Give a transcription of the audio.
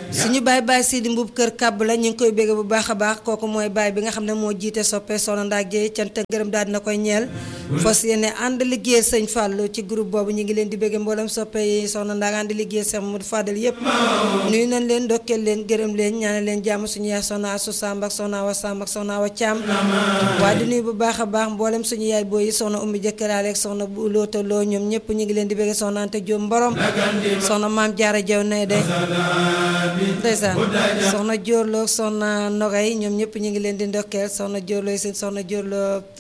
suñu baay baay Sidi Mbuub kër kàbb la ñu ngi koy bégge bu baax a baax kooku mooy baay bi nga xam ne moo jiite soppe soxna Ndaak Jéey cant ak ngërëm daal dina koy ñeel fas yéene ànd liggéeyal sëñ Fallou ci groupe boobu ñu ngi leen di bégge mboolem soppe yi soxna Ndaak ànd liggéeyal Cheikh Mamadou Fadel yépp nuyu nañ leen ndokkeel leen gërëm leen ñaanal leen jàmm suñu yaay soxna Asu Samb ak soxna Awa Samb ak soxna Awa Caam waaye di nuyu bu baax a baax mboolem suñu yaay booy yi soxna Ummi Jëkkëraale ak soxna bu Loota Loo ñoom ñëpp ñu ngi leen di bégge soxna Anta Jóob Mborom soxna Maam Jaara Jaw nay de ndeysaan soxna Jóorloo soxna Nogay ñoom ñëpp ñu ngi leen di ndokkeel soxna Jóorloo seen soxna Jóorloo